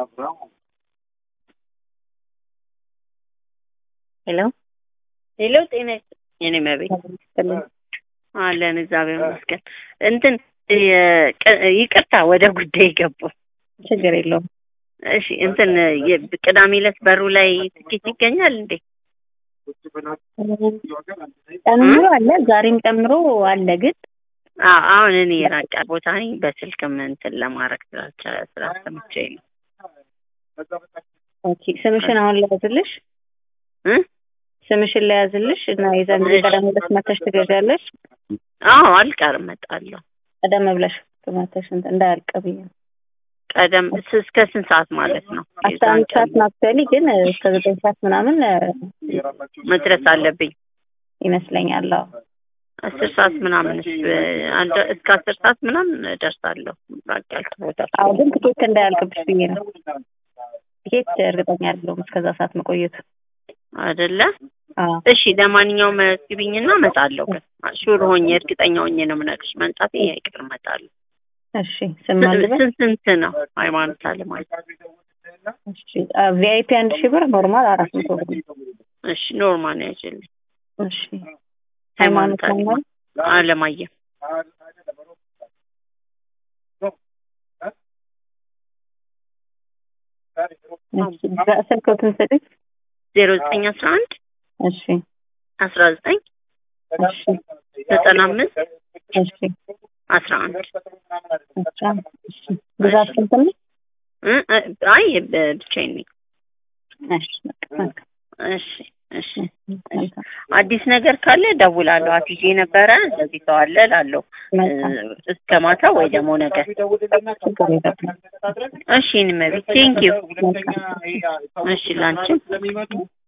ሄሎ ሄሎ ጤና ይስጥልኝ የኔ መቤት ይስጥልኝ። አለን እግዚአብሔር ይመስገን። እንትን የ- ይቅርታ ወደ ጉዳይ ገባሁ። ችግር የለውም። እሺ እንትን የ- ቅዳሜ ዕለት በሩ ላይ ትኬት ይገኛል እንዴ? ጨምሮ አለ፣ ዛሬም ጨምሮ አለ። ግን አዎ አሁን እኔ የራቅ ያለ ቦታ ነኝ። በስልክም እንትን ለማድረግ ስላልቻለ ስላልተመቸኝ ነው ኦኬ፣ ስምሽን አሁን ለያዝልሽ እ ስምሽን ለያዝልሽ እና የዛን ጊዜ ቀደም ብለሽ መተሽ ትገዣለሽ። አዎ አልቀርም እመጣለሁ። ቀደም ብለሽ መተሽ እንትን እንዳያልቅ ብዬ ነው። ቀደም ስ- እስከ ስንት ሰዓት ማለት ነው? አስራ አንድ ሰዓት ማክሰሊ ግን እስከ ዘጠኝ ሰዓት ምናምን እ፣ መድረስ አለብኝ። ይመስለኛል። አዎ አስር ሰዓት ምናምን አንድ እስከ አስር ሰዓት ምናምን እደርሳለሁ። ራቅ ያልኩ ቦታ አዎ፣ ግን ትኬት እንዳያልቅብሽ ብዬ ነው። ትኬት እርግጠኛ አይደለሁም እስከዛ ሰዓት መቆየቱ። አይደለ? አዎ እሺ ለማንኛውም መዝግቢኝና እመጣለሁ። ግን ሹር ሆኜ እርግጠኛ ሆኜ ነው የምነግርሽ። መምጣቴ አይቀር እመጣለሁ። እሺ፣ ስም አልበል ስንት ስንት ነው ሃይማኖት አለ ማለት? እሺ፣ ቪአይፒ አንድ ሺህ ብር፣ ኖርማል አራት መቶ ብር ነው። እሺ ኖርማል ነው ያችልኝ። እሺ፣ ሃይማኖት ሃይማኖት አለ ማለት አለማየሁ እሺ፣ ስልክዎትን ስጥኝ። ዜሮ ዘጠኝ አስራ አንድ እሺ፣ አስራ ዘጠኝ እሺ፣ ዘጠና አምስት እሺ፣ አስራ አንድ አስራ እሺ። ብዛት ስንት ነው? እ እ አይ ብ- ብቻዬን ነኝ። እሺ፣ በቃ መልካም። እሺ እሺ መልካም፣ አዲስ ነገር ካለ ደውላለሁ። አትይዤ ነበረ እንደዚህ ሰው አለ እላለሁ መልካም። እ፣ እስከ ማታ ወይ ደግሞ ነገር። ችግር የለውም። እሺ እንመቤት ቴንኪዩ። መልካም። እሺ ላንቺም